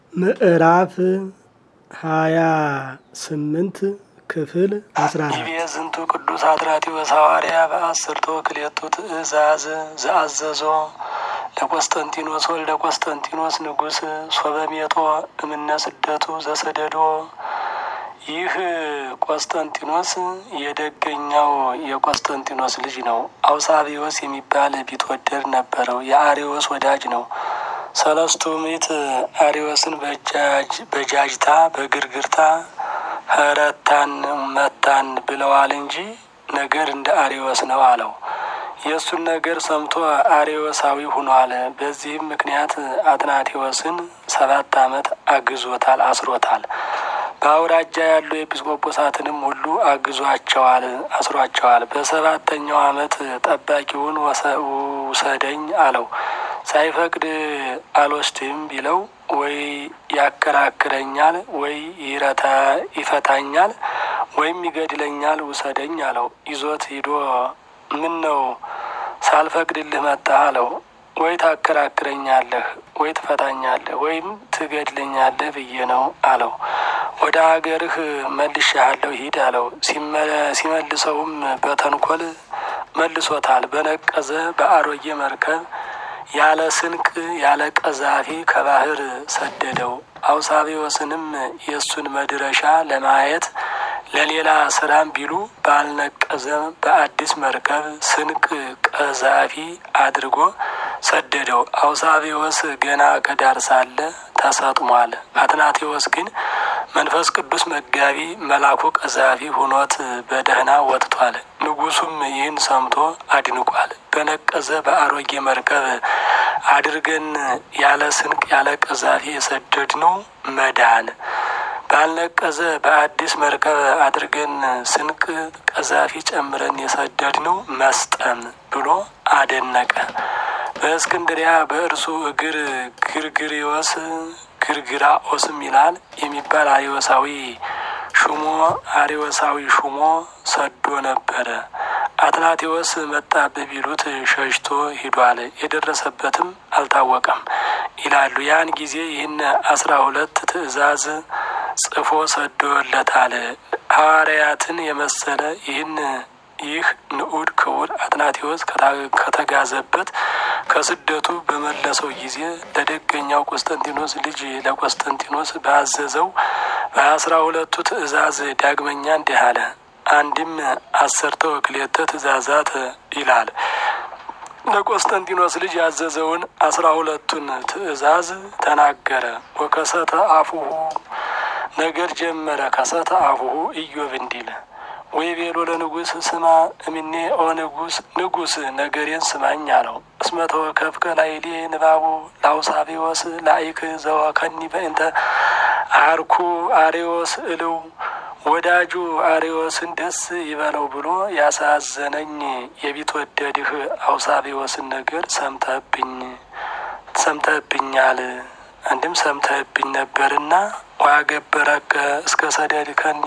ምዕራፍ ሃያ ስምንት ክፍል አስራ አራት ይቤ ዝንቱ ቅዱስ አትራቴዎስ ሐዋርያ በአስርቶ ክሌቱ ትእዛዝ ዘአዘዞ ለቆስጠንጢኖስ ወልደ ቆስጠንጢኖስ ንጉሥ ሶበሜጦ እምነ ስደቱ ዘሰደዶ። ይህ ቆስጠንጢኖስ የደገኛው የቆስጠንጢኖስ ልጅ ነው። አውሳቢዎስ የሚባል ቢትወደድ ነበረው። የአሪዎስ ወዳጅ ነው። ሰለስቱ ምዕት አሪዎስን በጃጅታ በግርግርታ ኸረታን መታን ብለዋል እንጂ ነገር እንደ አሪዎስ ነው አለው። የእሱን ነገር ሰምቶ አሪዎሳዊ ሁኗል። በዚህም ምክንያት አትናቴዎስን ሰባት ዓመት አግዞታል፣ አስሮታል። በአውራጃ ያሉ ኤጲስቆጶሳትንም ሁሉ አግዟቸዋል፣ አስሯቸዋል። በሰባተኛው ዓመት ጠባቂውን ውሰደኝ አለው። ሳይፈቅድ አልወስድም ቢለው ወይ ያከራክረኛል፣ ወይ ይፈታኛል፣ ወይም ይገድለኛል። ውሰደኝ አለው። ይዞት ሂዶ ምን ነው ሳልፈቅድልህ መጣህ አለው። ወይ ታከራክረኛለህ፣ ወይ ትፈታኛለህ፣ ወይም ትገድለኛለህ ብዬ ነው አለው። ወደ ሀገርህ መልሼሃለሁ ሂድ አለው። ሲመልሰውም በተንኮል መልሶታል። በነቀዘ በአሮጌ መርከብ ያለ ስንቅ ያለ ቀዛፊ ከባህር ሰደደው። አውሳቢዎስንም የእሱን መድረሻ ለማየት ለሌላ ስራም ቢሉ ባልነቀዘ በአዲስ መርከብ ስንቅ ቀዛፊ አድርጎ ሰደደው። አውሳቢዎስ ገና ከዳር ሳለ ተሰጥሟል። አትናቴዎስ ግን መንፈስ ቅዱስ መጋቢ መላኩ ቀዛፊ ሆኖት በደህና ወጥቷል። ንጉሱም ይህን ሰምቶ አድንቋል። በነቀዘ በአሮጌ መርከብ አድርገን ያለ ስንቅ ያለ ቀዛፊ የሰደድነው መዳን ባልነቀዘ በአዲስ መርከብ አድርገን ስንቅ ቀዛፊ ጨምረን የሰደድነው መስጠም ብሎ አደነቀ። በእስክንድሪያ በእርሱ እግር ግርግሪዎስ ግርግራኦስም ይላል የሚባል አሪዎሳዊ ሹሞ አሪዎሳዊ ሹሞ ሰዶ ነበረ። አትናቴዎስ መጣብህ ቢሉት ሸሽቶ ሂዷል። የደረሰበትም አልታወቀም ይላሉ። ያን ጊዜ ይህን አስራ ሁለት ትእዛዝ ጽፎ ሰዶለታል። ሐዋርያትን የመሰለ ይህን ይህ ንዑድ ክቡር አትናቴዎስ ከተጋዘበት ከስደቱ በመለሰው ጊዜ ለደገኛው ቆስጠንጢኖስ ልጅ ለቆስጠንጢኖስ ባዘዘው በአስራ ሁለቱ ትእዛዝ ዳግመኛ እንዲህ አለ። አንድም አሰርተ ወክሌተ ትእዛዛት ይላል። ለቆስጠንጢኖስ ልጅ ያዘዘውን አስራ ሁለቱን ትእዛዝ ተናገረ። ወከሰተ አፉሁ ነገር ጀመረ። ከሰተ አፉሁ ኢዮብ እንዲል ወይ ቤሎ ለንጉስ ስማ እምኔ ኦ ንጉስ ንጉስ ነገሬን ስማኝ አለው። እስመ ተወከፍከ ላይሌ ንባቡ ላውሳቢዎስ ላይክ ዘወከኒ በእንተ አርኩ አሪዎስ እልው ወዳጁ አሪዎስን ደስ ይበለው ብሎ ያሳዘነኝ የቢትወደድህ አውሳቢዎስን ነገር ሰምተህብኝ ሰምተህብኛል አንድም ሰምተህብኝ ነበርና ዋገበረከ እስከ ሰደድከኒ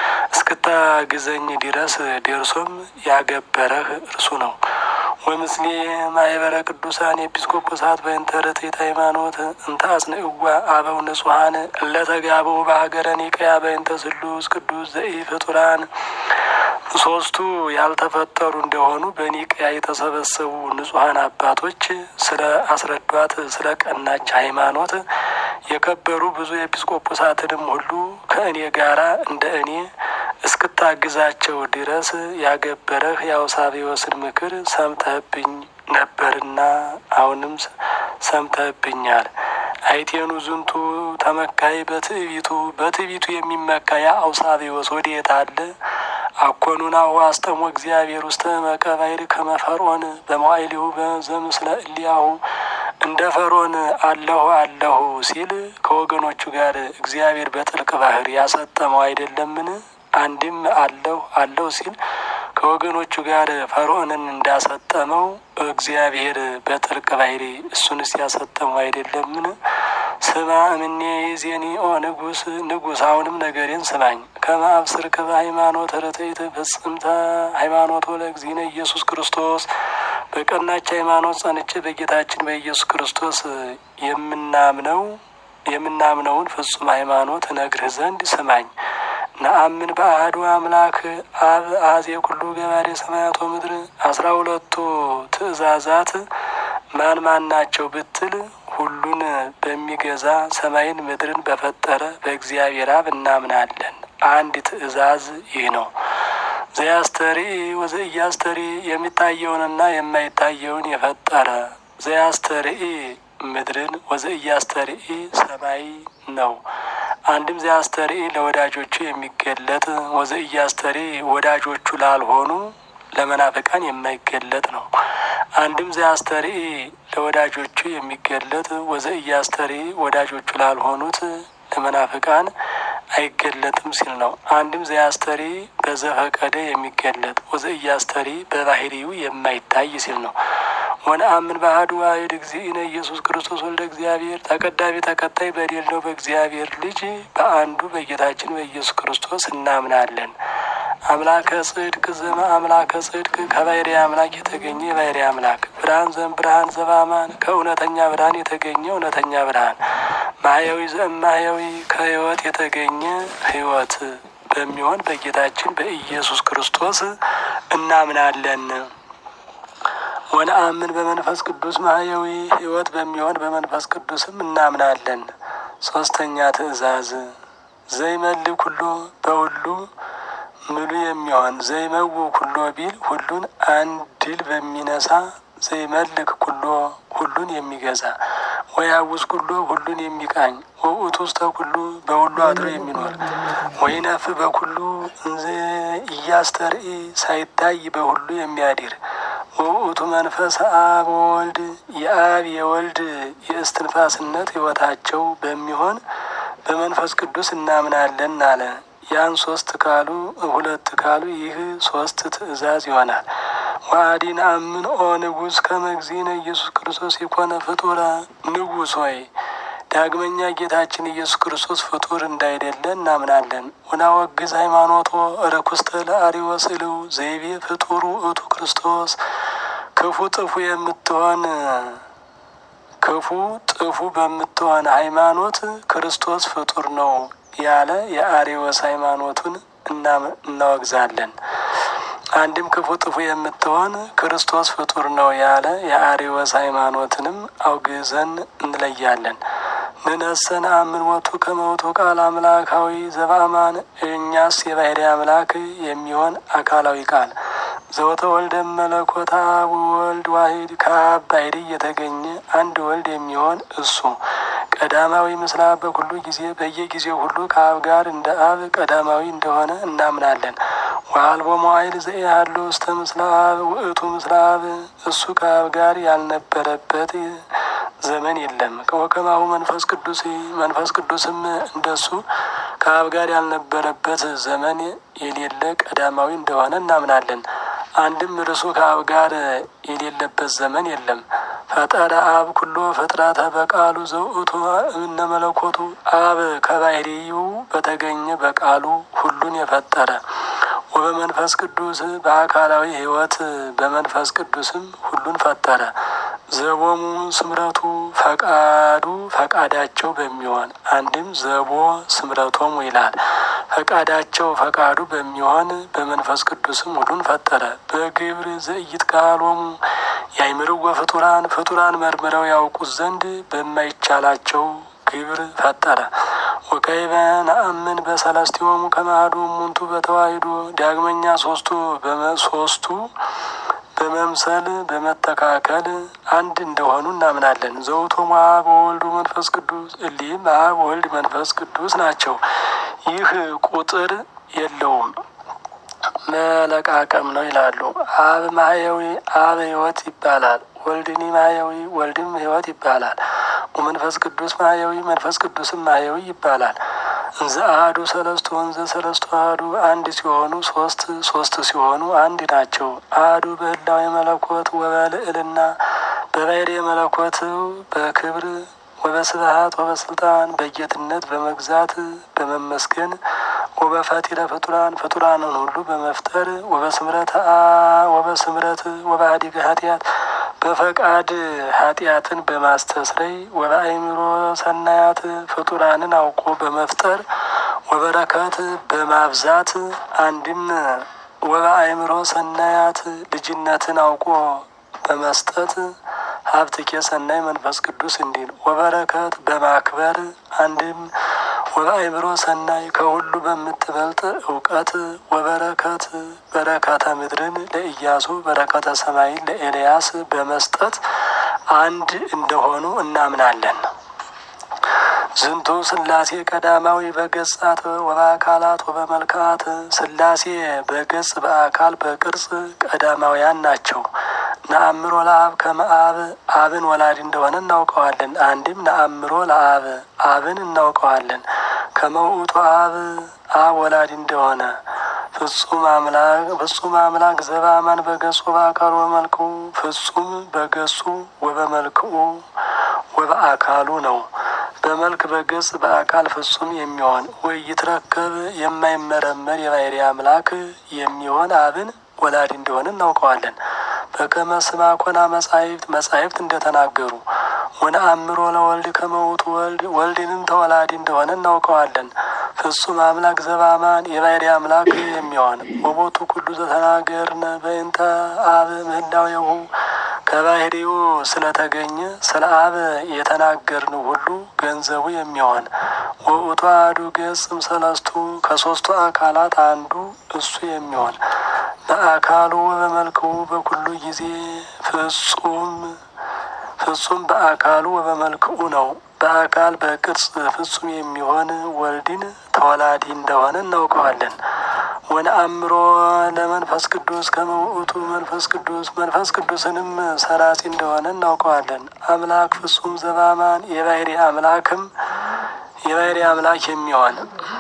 እስክታግዘኝ ድረስ ደርሶም ያገበረህ እርሱ ነው። ወምስሌ ማህበረ ቅዱሳን ኤጲስቆጶሳት በእንተ ርትዕት ሃይማኖት እንተ አጽንዕዋ አበው ንጹሐን እለተጋበው በሀገረ ኒቅያ በእንተ ስሉስ ቅዱስ ዘኢ ፍጡራን ሶስቱ ያልተፈጠሩ እንደሆኑ በኒቅያ የተሰበሰቡ ንጹሐን አባቶች ስለ አስረዷት ስለ ቀናች ሃይማኖት የከበሩ ብዙ ኤጲስቆጶሳትንም ሁሉ ከእኔ ጋራ እንደ እኔ እስክታግዛቸው ድረስ ያገበረህ የአውሳቢዎስን ምክር ሰምተህብኝ ነበርና አሁንም ሰምተህብኛል። አይቴኑ ዝንቱ ተመካይ በትዕቢቱ በትዕቢቱ የሚመካ ያ አውሳቢዎስ ወዴት አለ? አኮኑናሁ አስጠሞ እግዚአብሔር ውስተ መቀባይር ከመፈርዖን በመዋይሊሁ በዘምስለ እሊያሁ እንደ ፈርዖን አለሁ አለሁ ሲል ከወገኖቹ ጋር እግዚአብሔር በጥልቅ ባህር ያሰጠመው አይደለምን? አንድም አለሁ አለሁ ሲል ከወገኖቹ ጋር ፈርዖንን እንዳሰጠመው እግዚአብሔር በጥልቅ ባህር እሱንስ ያሰጠመው አይደለምን? ስማ እምኔ ዜኒ ኦ ንጉስ ንጉስ አሁንም ነገሬን ስማኝ። ከመ አብስርከ በሃይማኖት ርትዕት ፍጽምተ ሃይማኖት ለእግዚእነ ኢየሱስ ክርስቶስ በቀናች ሃይማኖት ጸንቼ በጌታችን በኢየሱስ ክርስቶስ የምናምነው የምናምነውን ፍጹም ሃይማኖት እነግርህ ዘንድ ስማኝ። ነአምን በአሐዱ አምላክ አብ አዜ ኩሉ ገባሬ ሰማያት ወምድር። አስራ ሁለቱ ትእዛዛት ማን ማን ናቸው ብትል ሁሉን በሚገዛ ሰማይን ምድርን በፈጠረ በእግዚአብሔር አብ እናምናለን። አንድ ትእዛዝ ይህ ነው። ዘያስተርኢ ወዘኢያስተርኢ የሚታየውንና የማይታየውን የፈጠረ ዘያስተርኢ ምድርን ወዘኢያስተርኢ ሰማይ ነው። አንድም ዘያስተርኢ ለወዳጆቹ የሚገለጥ ወዘኢያስተርኢ ወዳጆቹ ላልሆኑ ለመናፍቃን የማይገለጥ ነው። አንድም ዘያስተርኢ ለወዳጆቹ የሚገለጥ ወዘኢያስተርኢ ወዳጆቹ ላልሆኑት ለመናፍቃን አይገለጥም ሲል ነው። አንድም ዘያስተሪ በዘፈቀደ የሚገለጥ ወዘኢያስተሪ በባህሪው የማይታይ ሲል ነው። ወነአምን በአሐዱ ዋሕድ እግዚእነ ኢየሱስ ክርስቶስ ወልደ እግዚአብሔር ተቀዳሚ ተከታይ በሌለው በእግዚአብሔር ልጅ በአንዱ በጌታችን በኢየሱስ ክርስቶስ እናምናለን። አምላከ ጽድቅ ዘመ አምላከ ጽድቅ ከባሕርይ አምላክ የተገኘ የባሕርይ አምላክ ብርሃን ዘም ብርሃን ዘበአማን ከእውነተኛ ብርሃን የተገኘ እውነተኛ ብርሃን ማህያዊ ዘእም ማህያዊ ከሕይወት የተገኘ ሕይወት በሚሆን በጌታችን በኢየሱስ ክርስቶስ እናምናለን። ወነአምን በመንፈስ ቅዱስ ማህያዊ ሕይወት በሚሆን በመንፈስ ቅዱስም እናምናለን። ሶስተኛ ትእዛዝ ዘይመልእ ኩሎ በሁሉ ምሉ የሚሆን ዘይመው ኩሎ ቢል ሁሉን አንድል በሚነሳ ዘይመልክ ኩሎ ሁሉን የሚገዛ ወያውስ ኩሎ ሁሉን የሚቃኝ ወውእቱ ውስተ ኩሉ በሁሉ አድሮ የሚኖር ወይነፍ በኩሉ እንዘ ኢያስተርኢ ሳይታይ በሁሉ የሚያድር ወውእቱ መንፈስ አብ ወወልድ የአብ የወልድ የእስትንፋስነት ሕይወታቸው በሚሆን በመንፈስ ቅዱስ እናምናለን አለ። ያን ሶስት ካሉ ሁለት ካሉ ይህ ሶስት ትእዛዝ ይሆናል። ዋዲን አምን ኦ ንጉሥ ከመግዚነ ኢየሱስ ክርስቶስ የኮነ ፍጡረ ንጉሥ ሆይ ዳግመኛ ጌታችን ኢየሱስ ክርስቶስ ፍጡር እንዳይደለ እናምናለን። ወናወግዝ ሃይማኖቶ ርኩስተ ለአርዮስ እልው ዘይቤ ፍጡሩ እቱ ክርስቶስ ክፉ ጥፉ የምትሆን ክፉ ጥፉ በምትሆን ሃይማኖት ክርስቶስ ፍጡር ነው ያለ የአርዮስ ሃይማኖቱን እናወግዛለን። አንድም ክፉ ጥፉ የምትሆን ክርስቶስ ፍጡር ነው ያለ የአርዮስ ሃይማኖትንም አውግዘን እንለያለን። ንነሰን አምን ሞቱ ከመውቱ ቃል አምላካዊ ዘበአማን እኛስ የባሕርይ አምላክ የሚሆን አካላዊ ቃል ዘወተ ወልደ መለኮታ ወልድ ዋሂድ ከአብ ባሕርይ የተገኘ አንድ ወልድ የሚሆን እሱ ቀዳማዊ ምስለ አብ በኩሉ ጊዜ በየጊዜው ሁሉ ከአብ ጋር እንደ አብ ቀዳማዊ እንደሆነ እናምናለን። ወአልቦ መዋዕል ዘኢሃሎ ውስተ ምስለ አብ ውእቱ ምስለ አብ እሱ ከአብ ጋር ያልነበረበት ዘመን የለም። ወከማሁ መንፈስ ቅዱስ መንፈስ ቅዱስም እንደሱ ከአብ ጋር ያልነበረበት ዘመን የሌለ ቀዳማዊ እንደሆነ እናምናለን። አንድም እርሱ ከአብ ጋር የሌለበት ዘመን የለም። ፈጠረ አብ ኩሎ ፍጥረተ በቃሉ ዘውእቱ እምነ መለኮቱ አብ ከባሕርዩ በተገኘ በቃሉ ሁሉን የፈጠረ ወበመንፈስ ቅዱስ በአካላዊ ሕይወት በመንፈስ ቅዱስም ሁሉን ፈጠረ። ዘቦሙ ስምረቱ ፈቃዱ ፈቃዳቸው በሚሆን አንድም ዘቦ ስምረቶሙ ይላል። ፈቃዳቸው ፈቃዱ በሚሆን በመንፈስ ቅዱስም ሁሉን ፈጠረ። በግብር ዘኢይትቃሎሙ ያይምርወ ፍጡራን ፍጡራን መርምረው ያውቁት ዘንድ በማይቻላቸው ግብር ፈጠረ። ወከይበ ነአምን በሰለስቲሆሙ ከማዱ እሙንቱ በተዋሂዶ ዳግመኛ ሶስቱ ሶስቱ በመምሰል በመተካከል አንድ እንደሆኑ እናምናለን። ዘውቶሙ አብ ወወልድ መንፈስ ቅዱስ እሊህም አብ ወልድ መንፈስ ቅዱስ ናቸው። ይህ ቁጥር የለውም መለቃቀም ነው ይላሉ። አብ ማህያዊ አብ ሕይወት ይባላል። ወልድኒ ማህያዊ ወልድም ሕይወት ይባላል። ወመንፈስ ቅዱስ ማህያዊ መንፈስ ቅዱስም ማህያዊ ይባላል። እንዘ አሐዱ ሰለስቱ ወንዘ ሰለስቱ አሐዱ አንድ ሲሆኑ ሶስት ሶስት ሲሆኑ አንድ ናቸው። አሐዱ በህላዌ መለኮት ወበልዕልና በባሕርይ መለኮት በክብር ወበስብሐት ወበስልጣን በጌትነት በመግዛት በመመስገን ወበፈጢረ ፍጡራን ፍጡራንን ሁሉ በመፍጠር ወበስምረት ወበስምረት ወበአዲገ ኃጢአት በፈቃድ ኃጢአትን በማስተስረይ ወበአእምሮ ሰናያት ፍጡራንን አውቆ በመፍጠር ወበረከት በማብዛት አንድም ወበአእምሮ ሰናያት ልጅነትን አውቆ በመስጠት ሀብትኬ ሰናይ መንፈስ ቅዱስ እንዲል ወበረከት በማክበር አንድም ወበአእምሮ ሰናይ ከሁሉ በምትበልጥ እውቀት ወበረከት በረከተ ምድርን ለኢያሱ በረከተ ሰማይን ለኤልያስ በመስጠት አንድ እንደሆኑ እናምናለን። ዝንቱ ስላሴ ቀዳማዊ በገጻት ወበአካላት ወበመልክአት ስላሴ በገጽ በአካል በቅርጽ ቀዳማውያን ናቸው። ነአምሮ ለአብ ከመ አብ አብን ወላዲ እንደሆነ እናውቀዋለን። አንድም ነአምሮ ለአብ አብን እናውቀዋለን። ከመ ውእቱ አብ አብ ወላዲ እንደሆነ ፍጹም አምላክ ፍጹም አምላክ ዘበአማን በገጹ በአካሉ ወበመልክኡ ፍጹም በገጹ ወበመልክኡ ወበአካሉ ነው። በመልክ በገጽ በአካል ፍጹም የሚሆን ወይ ይትረከብ የማይመረመር የባህሪ አምላክ የሚሆን አብን ወላዲ እንደሆነ እናውቀዋለን። በከመ ስማ ኮና መጻሕፍት መጻሕፍት እንደተናገሩ ወነአምሮ ለወልድ ከመ ውእቱ ወልድ ወልድንም ተወላዲ እንደሆነ እናውቀዋለን። ፍጹም አምላክ ዘበአማን የባህሪ አምላክ የሚሆን ወቦቱ ኩሉ ዘተናገርነ በእንተ አብ ምህላዌሁ ከባህሪው ስለተገኘ ስለ አብ የተናገርን ሁሉ ገንዘቡ የሚሆን ወውእቱ አሐዱ ገጽም ሰለስቱ ከሶስቱ አካላት አንዱ እሱ የሚሆን በአካሉ በመልክው በኩሉ ጊዜ ፍጹም ፍጹም በአካሉ በመልክኡ ነው። በአካል በቅርጽ ፍጹም የሚሆን ወልድን ተወላዲ እንደሆነ እናውቀዋለን። ወነአምሮ ለመንፈስ ቅዱስ ከመ ውእቱ መንፈስ ቅዱስ መንፈስ ቅዱስንም ሰራጺ እንደሆነ እናውቀዋለን። አምላክ ፍጹም ዘበአማን የባህሪ አምላክም የባህሪ አምላክ የሚሆን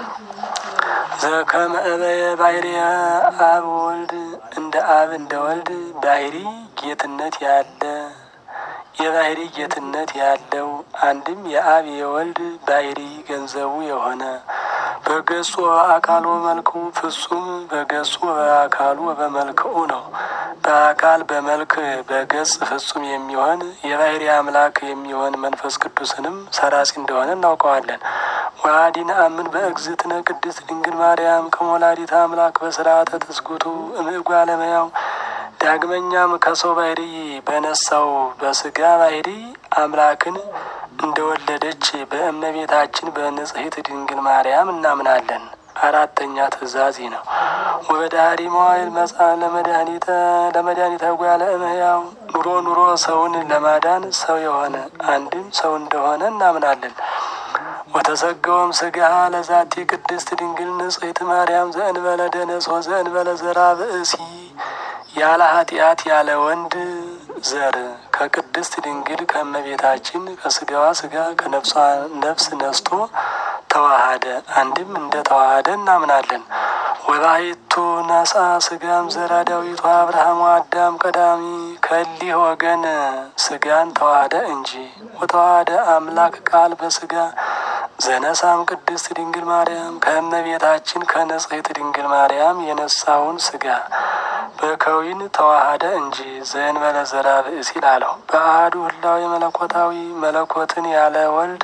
ዘከመ እበየ ባህሪ አብ ወልድ እንደ አብ እንደ ወልድ ባህሪ ጌትነት ያለ የባህሪ ጌትነት ያለው አንድም የአብ የወልድ ባህሪ ገንዘቡ የሆነ በገጹ በአካሉ በመልክኡ ፍጹም በገጹ በአካሉ በመልክኡ ነው። በአካል በመልክ በገጽ ፍጹም የሚሆን የባህሪ አምላክ የሚሆን መንፈስ ቅዱስንም ሰራጺ እንደሆነ እናውቀዋለን። ወአሐዲ ነአምን በእግዝእትነ ቅድስት ድንግል ማርያም ከመወላዲተ አምላክ በስርዓተ ትስጉቱ እምእጓለ እመሕያው ዳግመኛም ከሰው ባህሪ በነሳው በስጋ ባህሪ አምላክን እንደወለደች በእመቤታችን በንጽሕት ድንግል ማርያም እናምናለን። አራተኛ ትእዛዝ ነው። ወበዳህሪ መዋይል መጻ ለመድኃኒተ ለመድኃኒተ ጓለ እመሕያው ኑሮ ኑሮ ሰውን ለማዳን ሰው የሆነ አንድም ሰው እንደሆነ እናምናለን። ወተሰገወም ስጋ ለዛቲ ቅድስት ድንግል ንጽሕት ማርያም ዘእንበለ ደነስ ወዘእንበለ ዘራ ብእሲ ያለ ኃጢአት ያለ ወንድ ዘር ከቅድስት ድንግል ከእመቤታችን ከስጋዋ ስጋ ከነፍሷ ነፍስ ነስቶ ተዋሃደ። አንድም እንደ ተዋሃደ እናምናለን። ወባሕቱ ነሳ ስጋም ዘራ ዳዊቱ አብርሃም አዳም ቀዳሚ ከሊህ ወገን ስጋን ተዋሃደ እንጂ ወተዋሃደ አምላክ ቃል በስጋ ዘነሳም ቅድስት ድንግል ማርያም ከእመቤታችን ከንጽሕት ድንግል ማርያም የነሳውን ስጋ በከዊን ተዋሃደ እንጂ ዘእንበለ ዘራ ብእሲ ላለው በአሐዱ ህላዌ መለኮታዊ መለኮትን ያለ ወልድ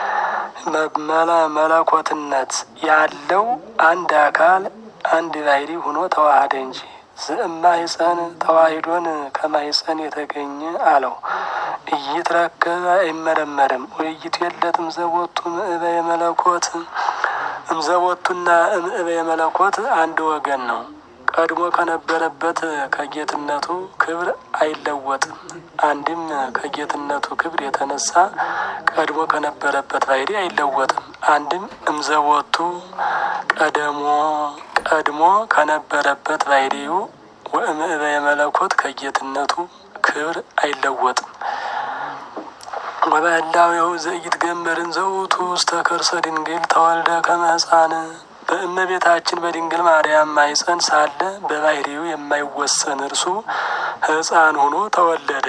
መለኮትነት ያለው አንድ አካል አንድ ባህሪ ሆኖ ተዋሃደ እንጂ ዘእማሕፀን ተዋሂዶን ከማሕፀን የተገኘ አለው። እይትረከበ አይመረመርም። ውይይቱ የለትም ዘቦቱ ምእበየ መለኮት እምዘቦቱና እምእበየ መለኮት አንድ ወገን ነው። ቀድሞ ከነበረበት ከጌትነቱ ክብር አይለወጥም። አንድም ከጌትነቱ ክብር የተነሳ ቀድሞ ከነበረበት ባህሪ አይለወጥም። አንድም እምዘቦቱ ቀደሞ ቀድሞ ከነበረበት ባህሪው ወእምእበየ መለኮት ከጌትነቱ ክብር አይለወጥም። ወበህላዌሁ ዘኢትገመርን ዘውቱ ውስተ ከርሰ ድንግል ተወልደ ከመ ሕፃን በእመቤታችን በድንግል ማርያም ማኅፀን ሳለ በባህሪው የማይወሰን እርሱ ሕፃን ሆኖ ተወለደ።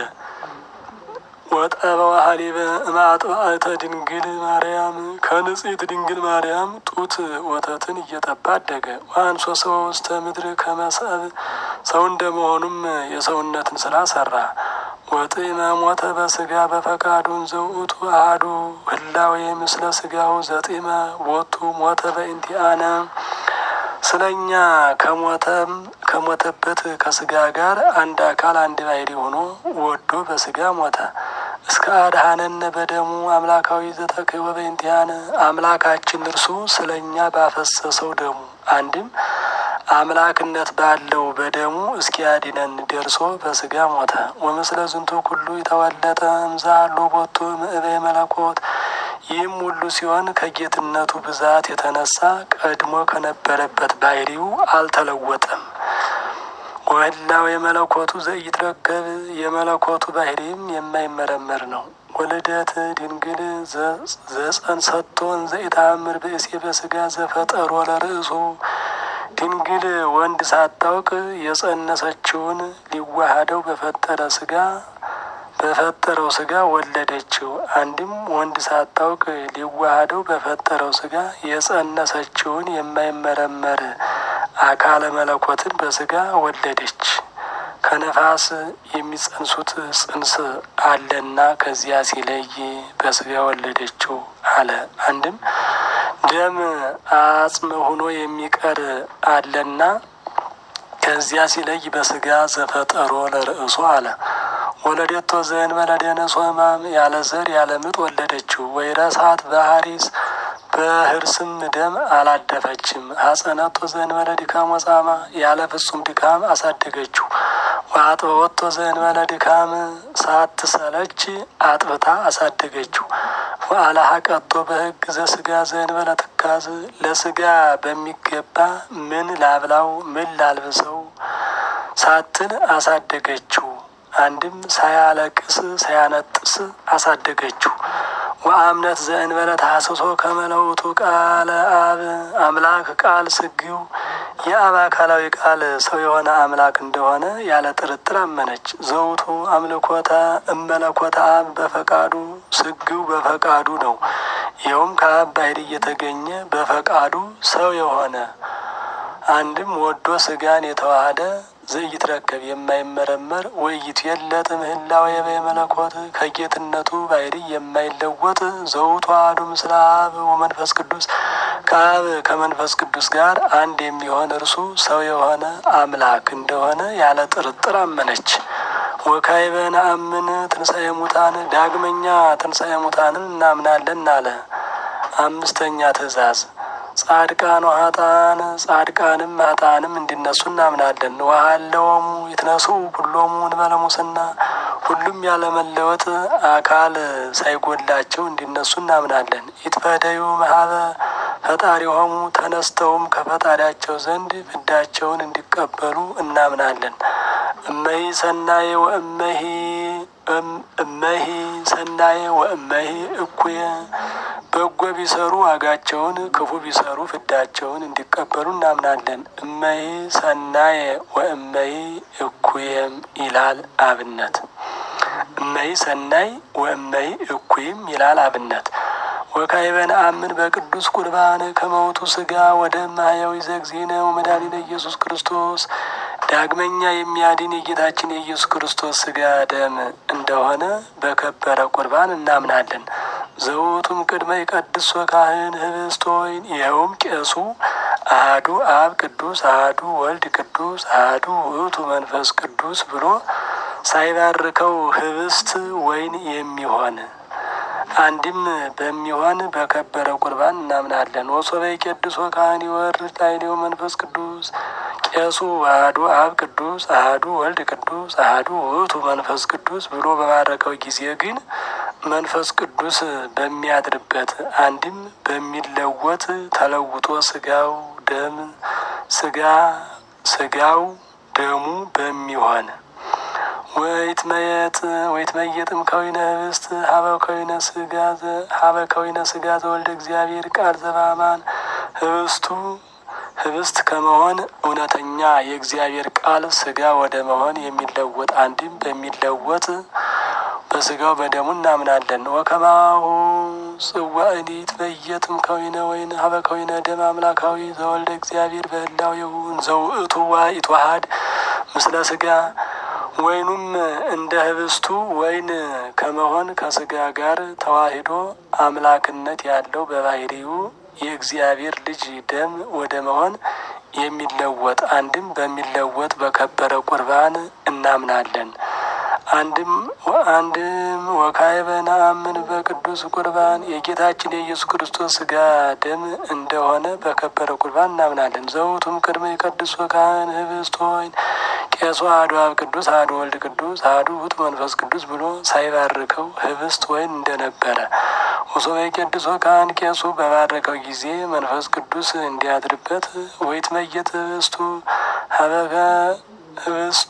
ወጠበ ሀሊበ እምአጥባእተ ድንግል ማርያም ከንጽሕት ድንግል ማርያም ጡት ወተትን እየጠባ አደገ። ወአንሶ ሰው ውስተ ምድር ከመሰብ ሰው እንደመሆኑም የሰውነትን ስራ ሰራ። ወጥመ ሞተ በስጋ በፈቃዱን ዘውእቱ አሐዱ ህላዌ ምስለ ስጋው ዘጢመ ቦቱ ሞተ በእንቲአነ ስለ እኛ ከሞተም ከሞተበት ከስጋ ጋር አንድ አካል አንድ ባሕሪ ሆኖ ወዶ በስጋ ሞተ። እስከ አድኃነነ በደሙ አምላካዊ ዘተክህወ በእንቲአነ አምላካችን እርሱ ስለ እኛ ባፈሰሰው ደሙ አንድም አምላክነት ባለው በደሙ እስኪያድነን ደርሶ በስጋ ሞተ። ወምስለ ዝንቱ ኩሉ የተወለጠ እምዛሎ ቦቱ ምእበይ መለኮት ይህም ሁሉ ሲሆን ከጌትነቱ ብዛት የተነሳ ቀድሞ ከነበረበት ባሕሪው አልተለወጠም። ወህላው የመለኮቱ ዘኢትረከብ የመለኮቱ ባሕሪም የማይመረመር ነው። ወልደት ድንግል ዘጸንሰቶን ዘኢታምር ብእሴ በስጋ ዘፈጠሮ ለርእሱ ድንግል ወንድ ሳታውቅ የጸነሰችውን ሊዋሃደው በፈጠረ ስጋ በፈጠረው ስጋ ወለደችው። አንድም ወንድ ሳታውቅ ሊዋሃደው በፈጠረው ስጋ የጸነሰችውን የማይመረመር አካለ መለኮትን በስጋ ወለደች። ከነፋስ የሚጸንሱት ጽንስ አለና ከዚያ ሲለይ በስጋ ወለደችው አለ። አንድም ደም አጽም ሆኖ የሚቀር አለና ከዚያ ሲለይ በስጋ ዘፈጠሮ ለርእሱ አለ። ወለደቶ ዘእንበለ ደነሶ ሕማም ያለ ዘር ያለ ምጥ ወለደችው። ወይረሳት በሀሪስ በህርስም ደም አላደፈችም። ሀጸነቶ ዘእንበለ ድካም ወጻማ ያለ ፍጹም ድካም አሳደገችው። ወአጥበወቶ ዘእንበለ ድካም ሳትሰለች አጥብታ አሳደገችው። ወአልሐቀቶ በሕግ ዘስጋ ዘእንበለ ትካዝ ለስጋ በሚገባ ምን ላብላው ምን ላልብሰው ሳትል አሳደገችው። አንድም ሳያለቅስ ሳያነጥስ አሳደገችው። ወአምነት ዘእንበለ ታስሶ ከመለውቱ ቃለ አብ አምላክ ቃል ስጊው የአብ አካላዊ ቃል ሰው የሆነ አምላክ እንደሆነ ያለ ጥርጥር አመነች። ዘውቱ አምልኮተ እመለኮተ አብ በፈቃዱ ስጊው በፈቃዱ ነው። ይኸውም ከአብ ባሕሪ እየተገኘ በፈቃዱ ሰው የሆነ አንድም ወዶ ስጋን የተዋሃደ ዘኢትረከብ የማይመረመር ወይት የለጥ ምህላው የበየ መለኮት ከጌትነቱ ባሕሪ የማይለወጥ ዘውቱ አሐዱ ምስለ አብ ወመንፈስ ቅዱስ ከአብ ከመንፈስ ቅዱስ ጋር አንድ የሚሆን እርሱ ሰው የሆነ አምላክ እንደሆነ ያለ ጥርጥር አመነች። ወካዕበ ነአምን ትንሣኤ ሙታን ዳግመኛ ትንሣኤ ሙታንን እናምናለን አለ። አምስተኛ ትእዛዝ ጻድቃን ወሀጣን ጻድቃንም ሀጣንም እንዲነሱ እናምናለን። ወሀለወሙ ይትነሱ ሁሎሙ እንበለ ሙስና ሁሉም ያለመለወጥ አካል ሳይጎላቸው እንዲነሱ እናምናለን። ይትፈደዩ መሀበ ፈጣሪሆሙ ተነስተውም ከፈጣሪያቸው ዘንድ ፍዳቸውን እንዲቀበሉ እናምናለን። እመሂ ሰናየ ወእመሂ እመሂ ሰናየ ወእመሂ እኩየ በጎ ቢሰሩ ዋጋቸውን ክፉ ቢሰሩ ፍዳቸውን እንዲቀበሉ እናምናለን። እመሂ ሰናየ ወእመሂ እኩየም ይላል አብነት። እመሂ ሰናይ ወእመሂ እኩይም ይላል አብነት። ወካዕበ ነአምን በቅዱስ ቁርባን ከመውቱ ስጋ ወደ ማያዊ ዘግዚነ ወመድኃኒነ ኢየሱስ ክርስቶስ ዳግመኛ የሚያድን የጌታችን የኢየሱስ ክርስቶስ ስጋ ደም እንደሆነ በከበረ ቁርባን እናምናለን። ዘውቱም ቅድመ ይቀድስ ካህን ህብስተ ወይን ይኸውም ቄሱ አህዱ አብ ቅዱስ አህዱ ወልድ ቅዱስ አህዱ ውእቱ መንፈስ ቅዱስ ብሎ ሳይባርከው ህብስት ወይን የሚሆን አንድም በሚሆን በከበረ ቁርባን እናምናለን። ወሶበ ይቄድሶ ካህን ይወርድ ላዕሌው መንፈስ ቅዱስ ቄሱ አህዱ አብ ቅዱስ አህዱ ወልድ ቅዱስ አህዱ ውእቱ መንፈስ ቅዱስ ብሎ በባረከው ጊዜ ግን መንፈስ ቅዱስ በሚያድርበት አንድም በሚለወጥ ተለውጦ ስጋው ደም ስጋ ስጋው ደሙ በሚሆን ወይትመየጥ ወይትመየጥም ከዊነ ህብስት ሀበ ከዊነ ስጋ ሀበ ከዊነ ስጋ ዘወልደ እግዚአብሔር ቃል ዘባማን ህብስቱ ህብስት ከመሆን እውነተኛ የእግዚአብሔር ቃል ስጋ ወደ መሆን የሚለወጥ አንድም በሚለወጥ በስጋው በደሙ እናምናለን። ወከማሁ ጽዋእኒ ይትመየጥም ከዊነ ወይን ሀበ ከዊነ ደም አምላካዊ ዘወልደ እግዚአብሔር በህላዌሁ ዘውእቱ ይትዋሃድ ምስለ ስጋ ወይኑም እንደ ህብስቱ ወይን ከመሆን ከስጋ ጋር ተዋሂዶ አምላክነት ያለው በባህሪው የእግዚአብሔር ልጅ ደም ወደ መሆን የሚለወጥ አንድም በሚለወጥ በከበረ ቁርባን እናምናለን። አንድም አንድም ወካዕበ ነአምን በቅዱስ ቁርባን የጌታችን የኢየሱስ ክርስቶስ ስጋ ደም እንደሆነ በከበረ ቁርባን እናምናለን። ዘውቱም ቅድመ የቀድሶ ካህን ህብስት ወይን ቄሱ አሐዱ አብ ቅዱስ አሐዱ ወልድ ቅዱስ አሐዱ ውእቱ መንፈስ ቅዱስ ብሎ ሳይባርከው ህብስት ወይን እንደነበረ ወሶበ የቀድሶ ካህን ቄሱ በባረከው ጊዜ መንፈስ ቅዱስ እንዲያድርበት ወይትመየጥ ህብስቱ ሀበከ ህብስቱ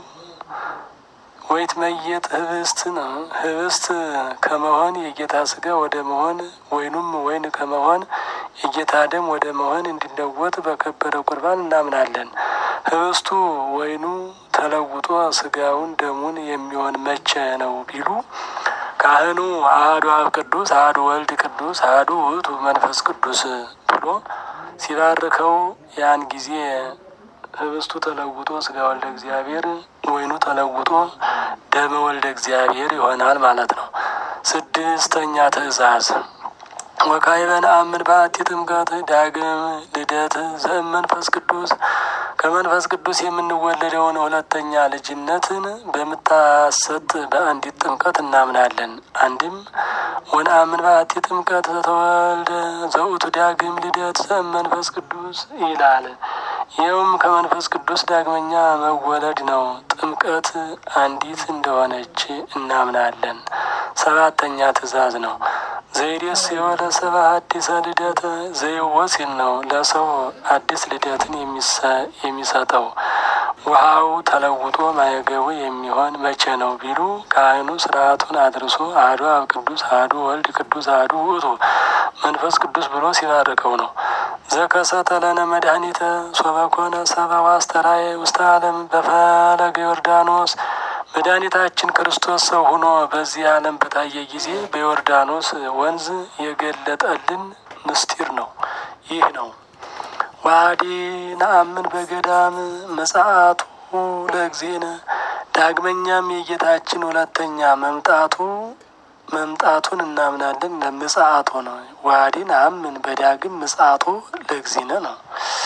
ወይት መየጥ ህብስት ነው። ህብስት ከመሆን የጌታ ስጋ ወደ መሆን ወይኑም ወይን ከመሆን የጌታ ደም ወደ መሆን እንዲለወጥ በከበረ ቁርባን እናምናለን። ህብስቱ ወይኑ ተለውጦ ስጋውን ደሙን የሚሆን መቼ ነው ቢሉ ካህኑ አሐዱ አብ ቅዱስ አሐዱ ወልድ ቅዱስ አሐዱ ውእቱ መንፈስ ቅዱስ ብሎ ሲባርከው ያን ጊዜ ህብስቱ ተለውጦ ስጋ ወልደ እግዚአብሔር ወይኑ ተለውጦ ደመ ወልደ እግዚአብሔር ይሆናል ማለት ነው። ስድስተኛ ትእዛዝ ወካዕበ ነአምን በአቲ ጥምቀት ዳግም ልደት ዘእመንፈስ ቅዱስ ከመንፈስ ቅዱስ የምንወለደውን ሁለተኛ ልጅነትን በምታሰጥ በአንዲት ጥምቀት እናምናለን። አንድም ወነአምን በአቲ ጥምቀት ዘተወልደ ዘውቱ ዳግም ልደት ዘእመንፈስ ቅዱስ ይላል። ይኸውም ከመንፈስ ቅዱስ ዳግመኛ መወለድ ነው። ጥምቀት አንዲት እንደሆነች እናምናለን። ሰባተኛ ትእዛዝ ነው። ዘይዴስ የወለ ሰባ አዲሰ ልደት ዘይወሲል ነው። ለሰው አዲስ ልደትን የሚሰጠው ውሃው ተለውጦ ማየገቡ የሚሆን መቼ ነው ቢሉ ካህኑ ስርዓቱን አድርሶ አሐዱ አብ ቅዱስ አሐዱ ወልድ ቅዱስ አሐዱ ውእቱ መንፈስ ቅዱስ ብሎ ሲባርከው ነው። ዘከሰተ ለነ መድኃኒተ ሶበኮነ ሰብአ ወአስተርአየ ውስተ ዓለም በፈለገ ዮርዳኖስ መድኃኒታችን ክርስቶስ ሰው ሆኖ በዚህ ዓለም በታየ ጊዜ በዮርዳኖስ ወንዝ የገለጠልን ምስጢር ነው። ይህ ነው። ዋዲ ነአምን በገዳም ምጽአቱ ለእግዚእነ ዳግመኛም የጌታችን ሁለተኛ መምጣቱ መምጣቱን እናምናለን። ለምጽአቱ ነው። ዋዲ ነአምን በዳግም ምጽአቱ ለእግዚእነ ነው።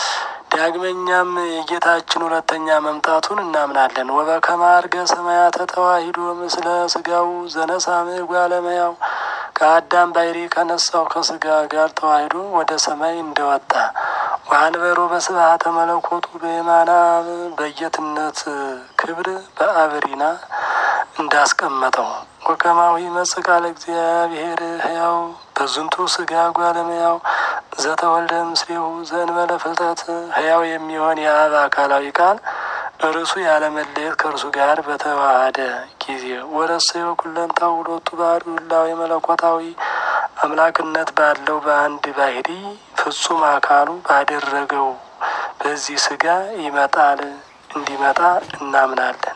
ዳግመኛም የጌታችን ሁለተኛ መምጣቱን እናምናለን። ወበከመ ዐርገ ሰማያተ ተዋሂዶ ምስለ ስጋው ዘነሳመ ጓለመያው ከአዳም ባሕሪ ከነሳው ከስጋ ጋር ተዋሂዶ ወደ ሰማይ እንደወጣ ወአንበሮ በስብሐተ መለኮቱ በየማነ አብ በጌትነት ክብር በአብሪና እንዳስቀመጠው ወከማዊ ይመጽእ ቃለ እግዚአብሔር ሕያው በዝንቱ ስጋ ጓለመያው ዘተወልደ ምስሌሁ ዘእንበለ ፍልጠት ሕያው የሚሆን የአብ አካላዊ ቃል እርሱ ያለመለየት ከእርሱ ጋር በተዋሃደ ጊዜ ወረሰዮ ኩለንታው ሁለቱ ባህሪ ሁላዊ መለኮታዊ አምላክነት ባለው በአንድ ባህሪ ፍጹም አካሉ ባደረገው በዚህ ስጋ ይመጣል እንዲመጣ እናምናለን።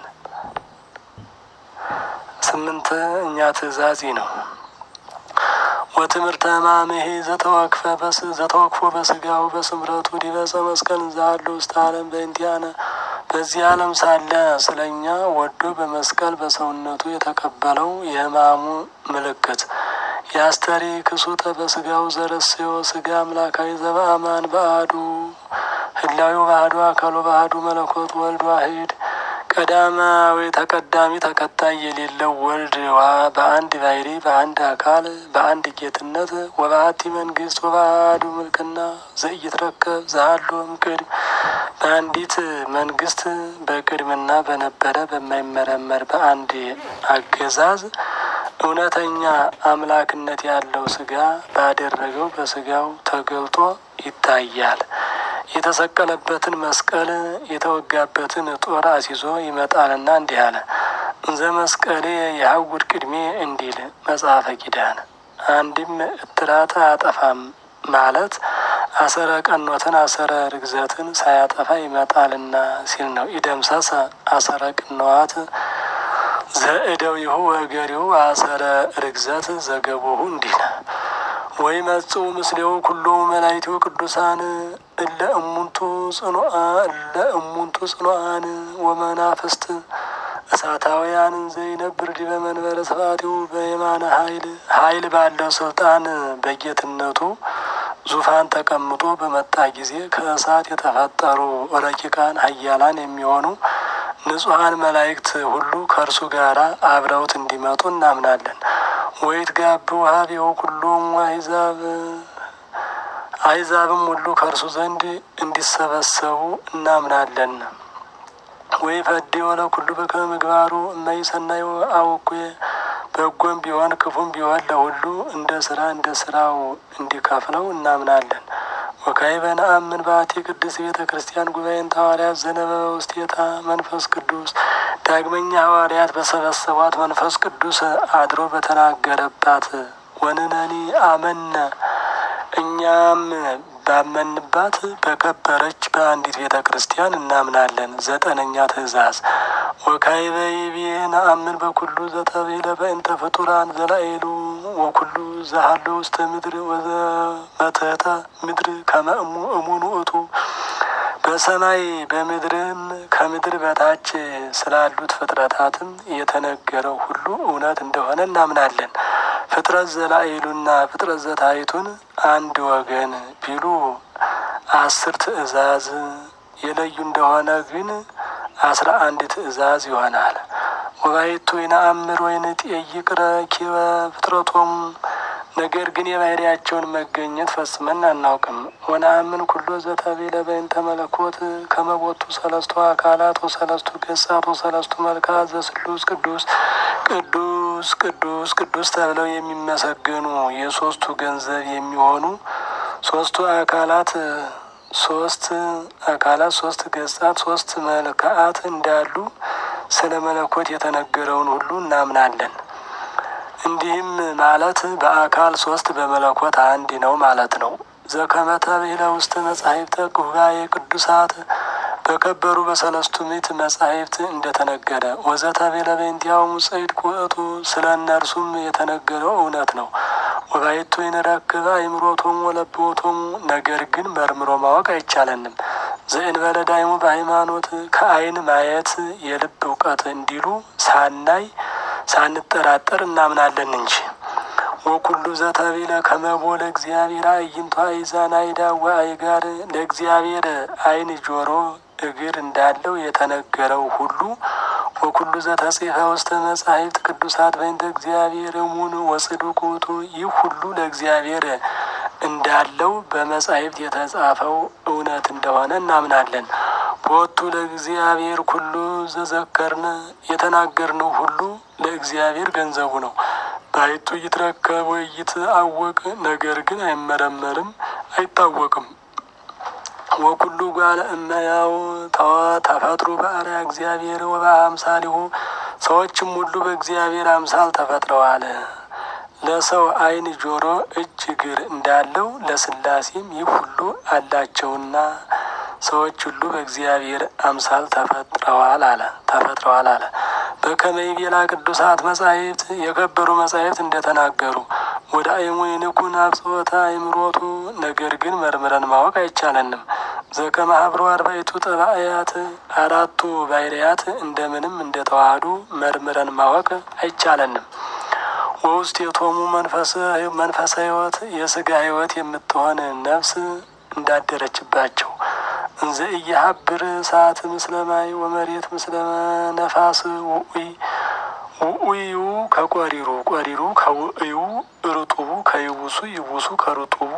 ስምንተኛ ትእዛዝ ነው። ወትምህርተ ሕማምሄ ዘተወክፈ ዘተወክፎ በስጋው በስምረቱ ዲበፀ መስቀል ዛሉ ውስተ ዓለም በእንቲአነ በዚህ ዓለም ሳለ ስለ እኛ ወዶ በመስቀል በሰውነቱ የተቀበለው የሕማሙ ምልክት የአስተሪ ክሱተ በስጋው ዘረስዮ ስጋ አምላካዊ ዘበአማን በአዱ ህላዊ ባህዱ አካሉ ባህዱ መለኮት ወልድ ዋሂድ ቀዳማዊ ተቀዳሚ ተከታይ የሌለው ወልድ በአንድ ባሕሪ በአንድ አካል በአንድ ጌትነት ወበአቲ መንግስት ወበአሐዱ ምልክና ዘኢይትረከብ ዘሀሎም ቅድም በአንዲት መንግስት በቅድምና በነበረ በማይመረመር በአንድ አገዛዝ እውነተኛ አምላክነት ያለው ስጋ ባደረገው በስጋው ተገልጦ ይታያል። የተሰቀለበትን መስቀል የተወጋበትን ጦር አስይዞ ይመጣልና እንዲህ አለ። እንዘ መስቀሌ የሀውድ ቅድሜ እንዲል መጽሐፈ ኪዳን። አንድም እትራት አያጠፋም ማለት አሰረ ቀኖትን አሰረ ርግዘትን ሳያጠፋ ይመጣልና ሲል ነው። ኢደምሰሰ አሰረ ቅንዋት ዘእደው ይሁ ወገሪው አሰረ ርግዘት ዘገቦሁ እንዲል ወይ መጽኡ ምስሌው ኩሎ መላይቱ ቅዱሳን እለ እሙንቱ ጽኑአ እለ እሙንቱ ጽኑአን ወመናፍስት እሳታውያንን ዘይነብር ዲበ መንበረ ስብሐቲሁ በየማነ ኃይል ኃይል ባለው ስልጣን በጌትነቱ ዙፋን ተቀምጦ በመጣ ጊዜ ከእሳት የተፈጠሩ ረቂቃን ኃያላን የሚሆኑ ንጹሐን መላእክት ሁሉ ከእርሱ ጋር አብረውት እንዲመጡ እናምናለን። ወይት ጋብ ውሃቤው ሁሉም አሕዛብ አሕዛብም ሁሉ ከእርሱ ዘንድ እንዲሰበሰቡ እናምናለን። ወይ ፈዴ ወለ ኩሉ በከመ ምግባሩ እመይ ሰናይ አውኩየ በጎም ቢሆን ክፉም ቢሆን ለሁሉ እንደ ስራ እንደ ስራው እንዲከፍለው እናምናለን። ወካዕበ ነአምን በአቲ ቅድስት ቤተ ክርስቲያን ጉባኤን ሐዋርያት ዘነበበ ውስቴታ መንፈስ ቅዱስ ዳግመኛ ሐዋርያት በሰበሰቧት መንፈስ ቅዱስ አድሮ በተናገረባት ወንነኒ አመነ እኛም ባመንባት በከበረች በአንዲት ቤተ ክርስቲያን እናምናለን። ዘጠነኛ ትእዛዝ ወካዕበ ይቤ ነአምን በኩሉ ዘተቤለ በእንተ ፍጡራን ዘላኤሉ ወኩሉ ዘሃሎ ውስተ ምድር ወዘመትሕተ ምድር ከመ እሙን ውእቱ በሰማይ በምድርም ከምድር በታች ስላሉት ፍጥረታትም የተነገረው ሁሉ እውነት እንደሆነ እናምናለን። ፍጥረት ዘላኤሉና ፍጥረት ዘታይቱን አንድ ወገን ቢሉ አስር ትእዛዝ የለዩ እንደሆነ ግን አስራ አንድ ትእዛዝ ይሆናል። ወባይቱ ይነአምር ወይንጠይቅ ረኪበ ፍጥረቶም ነገር ግን የባህሪያቸውን መገኘት ፈጽመን አናውቅም። ወነአምን ኩሎ ዘተቤለ በእንተ መለኮት ከመቦቱ ሰለስቱ አካላት ወሰለስቱ ገጻት ወሰለስቱ መልክዓት ዘስሉስ ቅዱስ ቅዱስ ቅዱስ ቅዱስ ተብለው የሚመሰገኑ የሶስቱ ገንዘብ የሚሆኑ ሶስቱ አካላት ሶስት አካላት ሶስት ገጻት ሶስት መልክዓት እንዳሉ ስለ መለኮት የተነገረውን ሁሉ እናምናለን። እንዲህም ማለት በአካል ሶስት በመለኮት አንድ ነው ማለት ነው። ዘከመተ ብሂለ ውስተ መጻሕፍተ ጉባኤ ቅዱሳት በከበሩ በሰለስቱ ምዕት መጻሕፍት እንደተነገረ ወዘተቤለ በእንቲአሁ ሙጽኢት ውእቱ ስለ እነርሱም የተነገረው እውነት ነው። ወባይቱ ይንረክብ አእምሮቶሙ ወለብዎቶሙ ነገር ግን መርምሮ ማወቅ አይቻለንም። ዘእንበለ ዳይሙ በሃይማኖት ከአይን ማየት የልብ እውቀት እንዲሉ ሳናይ ሳንጠራጠር እናምናለን እንጂ ወኩሉ ዘተቤለ ከመቦ ለእግዚአብሔር አዕይንቱ አእዛን አይዳወ አይጋር ለእግዚአብሔር አይን ጆሮ እግር እንዳለው የተነገረው ሁሉ ወኩሉ ዘተጽሐፈ ውስተ መጻሕፍት ቅዱሳት በእንተ እግዚአብሔር እሙን ወጽዱቅ ውእቱ ይህ ሁሉ ለእግዚአብሔር እንዳለው በመጻሕፍት የተጻፈው እውነት እንደሆነ እናምናለን። ቦቱ ለእግዚአብሔር ኩሉ ዘዘከርነ የተናገርነው ሁሉ ለእግዚአብሔር ገንዘቡ ነው። ባይቱ ይትረከብ ወይ ይትአወቅ ነገር ግን አይመረመርም፣ አይታወቅም። ወኩሉ ጓለ እመያው ተዋ ተፈጥሮ በአርአያ እግዚአብሔር ወበአምሳሊሁ ሰዎችም ሁሉ በእግዚአብሔር አምሳል ተፈጥረዋል። ለሰው ዓይን፣ ጆሮ፣ እጅ፣ እግር እንዳለው ለስላሴም ይህ ሁሉ አላቸውና ሰዎች ሁሉ በእግዚአብሔር አምሳል ተፈጥረዋል አለ ተፈጥረዋል አለ። በከመ ይቤላ ቅዱሳት መጻሕፍት የከበሩ መጻሕፍት እንደተናገሩ ወደ አይሙ ይንኩን አብጽሖተ አእምሮቱ ነገር ግን መርምረን ማወቅ አይቻለንም። ዘከመ ሀብሮ አርባዕቱ ጠባእያት አራቱ ባሕርያት እንደምንም እንደተዋህዱ መርምረን ማወቅ አይቻለንም። ወውስጥ የቶሙ መንፈሰ ሕይወት የስጋ ሕይወት የምትሆን ነፍስ እንዳደረችባቸው እንዘ እየሀብር እሳት ምስለ ማይ ወመሬት ምስለ ነፋስ ውኡይ ውኡዩ ከቆሪሩ ቆሪሩ ከውእዩ ርጡቡ ከይቡሱ ይቡሱ ከርጡቡ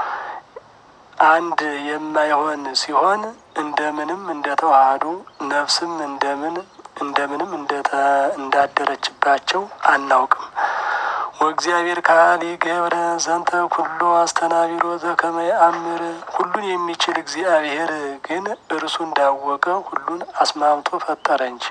አንድ የማይሆን ሲሆን እንደምንም እንደተዋሃዱ ነፍስም እንደምን እንደምንም እንዳደረችባቸው አናውቅም። ወእግዚአብሔር ካሊ ገብረ ዘንተ ኩሎ አስተናቢሮ ዘከመ ይአምር ሁሉን የሚችል እግዚአብሔር ግን እርሱ እንዳወቀ ሁሉን አስማምቶ ፈጠረ እንጂ